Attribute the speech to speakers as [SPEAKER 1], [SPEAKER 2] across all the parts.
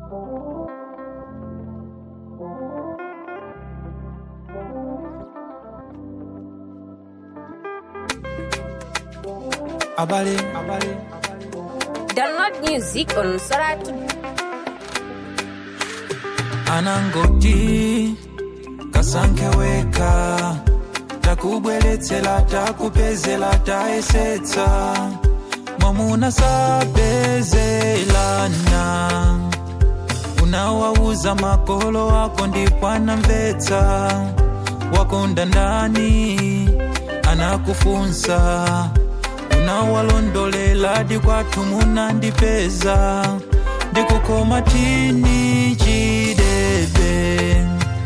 [SPEAKER 1] Abale, abale.
[SPEAKER 2] Download music on Soratu.
[SPEAKER 1] anangoti kasankheweka takubweretsera takupezera tayesetsa mwamuna sapezelana unawauza makolo wako ndipo anamvetsa wakonda ndani anakufunsa unawalondolela dikwathu munandipeza ndikukoma tini chidebe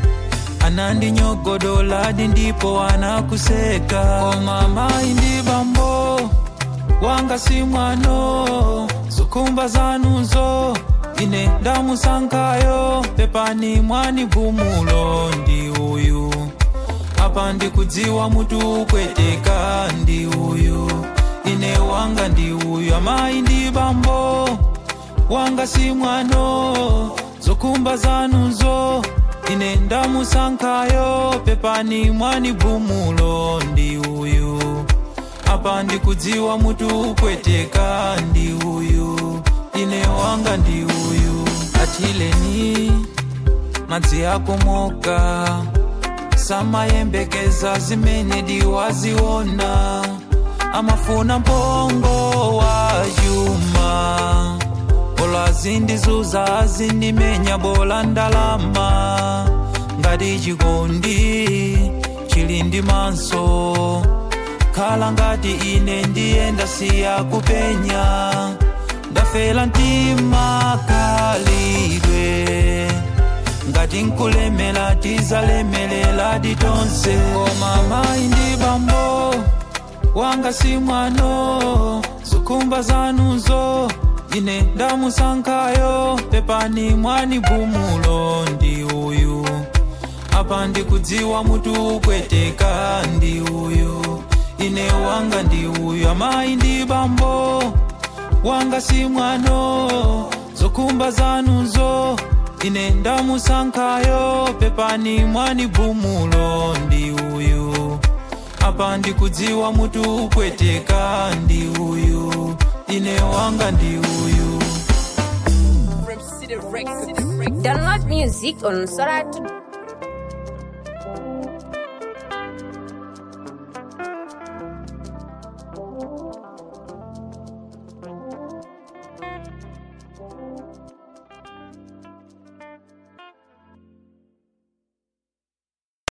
[SPEAKER 1] anandinyogodoladi ndipo anakuseka koma mayi ndi bambo wanga si mwano zokhumba zanuzo ine ndamusankhayo pepani mwani gumulo ndi uyu apa ndikudziwa mutu kweteka ndi uyu ine wanga ndi uyu amayi ndi bambo wanga si mwano zokhumba zanuzo ine ndamusankhayo pepani mwani gumulo ndi uyu apa ndikudziwa mutu kweteka ndi uyu ine wanga ndi uyu atileni madzi akomoka samayembekeza zimene diwaziona amafuna mpongo wa chuma bola azindizuza azindimenya bola ndalama ngati chikondi chili ndi maso khala ngati ine ndiyenda siya kupenya ndafela mtima khalidwe ngati nkulemela tizalemelela ditonse koma mayi ndi bambo wanga si mwano zokhumba zanuzo ine ndamusankhayo pepani mwani gumulo ndi uyu apa ndikudziwa mutu kweteka ndi uyu ine wanga ndi uyu amayi ndi bambo wanga si mwano zokhumba zanuzo ine ndamusankhayo pepani mwani gumulo ndi uyu apa ndikudziwa mutu kweteka ndi uyu ine wanga ndi uyu
[SPEAKER 2] Download music on Soratu.